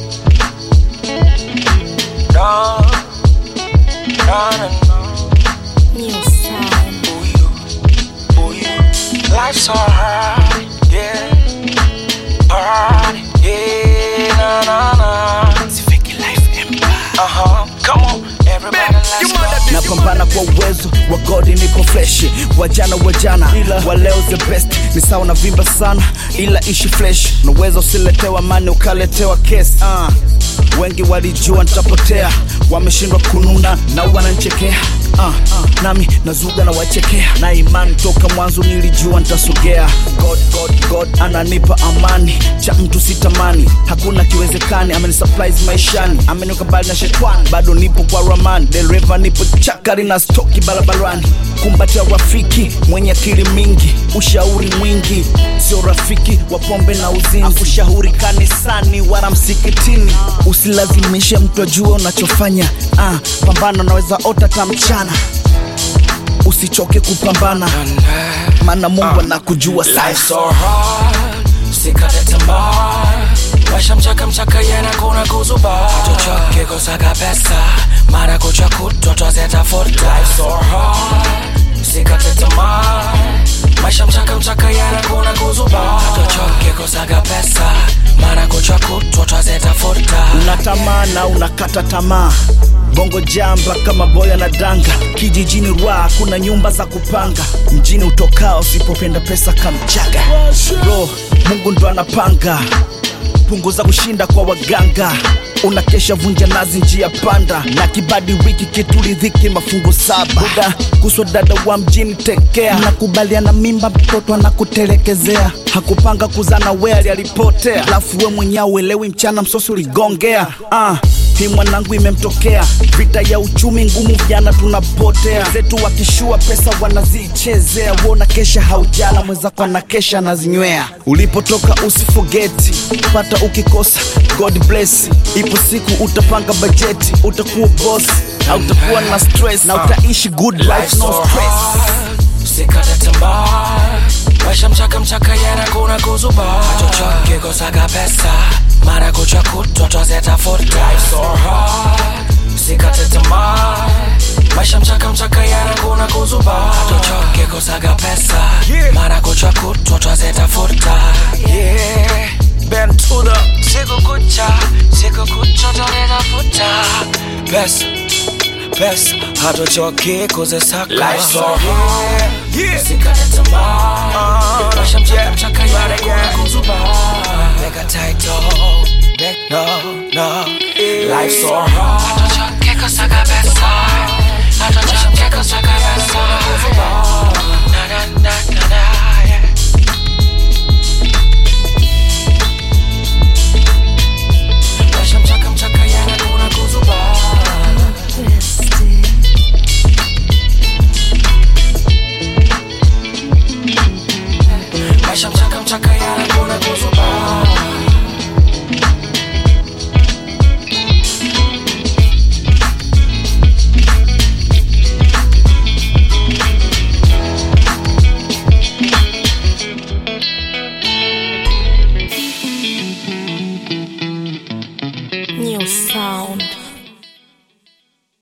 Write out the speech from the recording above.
No, no, no, no. New sound. Ooh, you, ooh, you. Life's so hard, yeah. Hard, yeah, na, na, na. Sifiki life empire. Uh-huh, come on, everybody, let's go. napambana kwa uwezo wa godi niko freshi wajana wajana ila wa leo the best ni sawa na vimba sana ila ishi fresh unaweza usiletewa mani ukaletewa kes uh. wengi walijua nitapotea wameshindwa kununa na wananchekea uh. nami nazuga na wachekea na imani toka mwanzo nilijua nitasogea god, god, god ananipa amani cha mtu sitamani hakuna kiwezekani amenisurprise maishani ameniweka mbali na shetani bado nipo kwa ramani dereva nipo chakari na stoki barabarani kumbatia rafiki mwenye akili mingi ushauri mwingi sio rafiki wa pombe na uzinzi ushauri kanisani wala msikitini usilazimishe mtu ajue unachofanya ah, pambana unaweza ota ta mchana usichoke kupambana maana mungu anakujua Life's sana so hard, usikate tamaa. Maisha mchaka mchaka yana kuna kuzuba. Tuchoke kusaka pesa, mara kucha kutwa twazitafuta. Life's so hard, usikate tamaa. Maisha mchaka mchaka yana kuna kuzuba. Tuchoke kusaka pesa, mara kucha kutwa twazitafuta. unatamaa na unakata tamaa bongo jamba kama boya na danga kijijini rwa kuna nyumba za kupanga mjini utokao usipopenda pesa kamchaga bro mungu ndo anapanga punguza kushinda kwa waganga unakesha vunja nazi njia panda na kibadi wiki kituridhiki mafungu saba buda kuswa dada wa mjini tekea nakubaliana mimba mtoto anakutelekezea hakupanga kuzana we alialipotea alafu we mwenyewe uelewi mchana msosi uligongea ah hii mwanangu imemtokea vita ya uchumi ngumu vijana tunapotea zetu wakishua pesa wanazichezea wona kesha haujala mwenzako anakesha anazinywea ulipotoka usifogeti pata ukikosa god bless ipo siku utapanga bajeti utakuwa boss hautakuwa na stress na utaishi good life Life's no so stress hard, usikate tamaa. Maisha mchaka mchaka yana kuna kuzuba. Tuchoke kusaka pesa, mara kucha kutwa twazitafuta. Life's so hard, usikate tamaa. Maisha mchaka mchaka yana kuna kuzuba. Tuchoke kusaka pesa, mara kucha kutwa twazitafuta. Yeah, bend to the siku kucha, siku kucha twazitafuta. Pesa pesa hatuchoki kuzisaka Life's so hard, usikate tamaa. Maisha mchaka mchaka yanakuwa kuzuba. Weka title, Back- no, no. Life's so hard, hatuchoki kusaka pesa. Hatuchoki kusaka pesa. Na, na, na, na, na, yeah. Maisha mchaka mchaka yanakuwa kuzuba. Bestie. Maisha mchaka mchaka yana kuna kuzuba